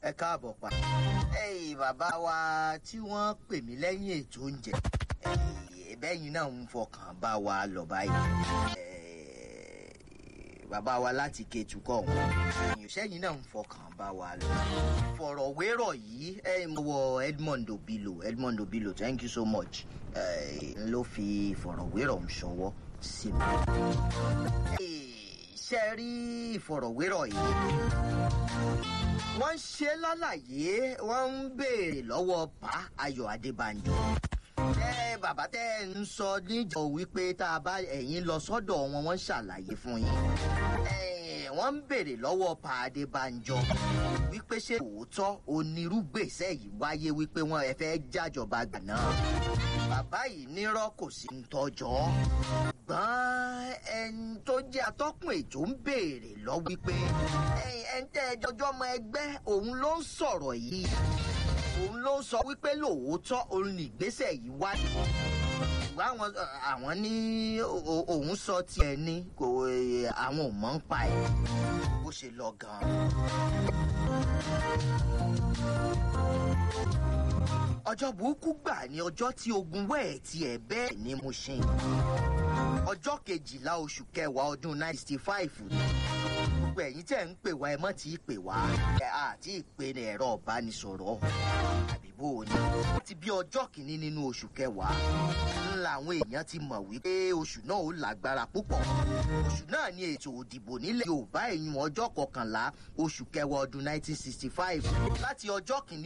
ẹ káàbọ̀ pa. ẹ̀yin bàbá wa tí wọ́n pè mí lẹ́yìn ètò oúnjẹ ẹ̀yin bẹ́yìn náà ń fọkàn bá wa lọ báyìí. Eh, bàbá wa láti Kétu kọ̀ wọ́n èèyàn sẹ́yìn náà ń fọkàn bá wa lọ. fọ̀rọ̀wérọ̀ yìí ẹ̀ ń wọ Edmond Obilo Edmond Obilo thank you so much Eh, ló fi ìfọ̀rọ̀wérọ̀ ń ṣọwọ́ sí mi. Eh, ṣe rí ìfọ̀rọ̀wérọ̀ yìí wọ́n ń ṣe lálàyé wọ́n ń béèrè lọ́wọ́ pa Ayọ̀ Adébánjọ. ẹ bàbá tẹ́ ẹ ń sọ níjọ wípé tá a bá ẹ̀yin lọ sọ́dọ̀ wọn wọ́n ń ṣàlàyé fún yín. Ẹ, wọ́n ń béèrè lọ́wọ́ pa Adébánjọ wípé ṣé òótọ́ onírúgbèsè yìí wáyé wípé wọ́n ẹ fẹ́ jájọba gbà náà. bàbá yìí nírọ́ kò sí ń tọ́jọ́ ṣùgbọ́n ẹni tó jẹ́ atọ́kùn ètò ń béèrè lọ́wọ́ wípé ẹ̀yin ẹni tẹ́ ẹ jọjọ́ ọmọ ẹgbẹ́ òun ló ń sọ̀rọ̀ yìí òun ló ń sọ wípé lóòótọ́ òun ní ìgbésẹ̀ yìí wáyé ṣùgbọ́n àwọn àwọn ní o- o- òun sọ tiẹ̀ ní kò eh, àwọn ò mọ̀ ń pa ẹ̀ bó ṣe lọ gan-an. ọjọ́ burúkú gbà ní ọjọ́ tí ogun wẹ́ẹ̀ tiẹ̀ bẹ́ẹ̀ ní Mushin ọjọ́ kejìlá oṣù kẹwàá ọdún 1965 ni gbogbo ẹ̀yin tẹ̀ ń pè wá ẹ mọ́ tí ì pè wá ẹ àti ìpè ní ẹ̀rọ ìbánisọ̀rọ̀ àbí bó o ní. láti bí ọjọ́ kìíní nínú oṣù kẹwàá ń làwọn èèyàn ti mọ̀ wípé oṣù náà ó lágbára púpọ̀ oṣù náà ní ètò òdìbò nílẹ̀ Yorùbá ẹ̀yìn ọjọ́ kọkànlá oṣù kẹwàá ọdún 1965 láti ọjọ́ kìíní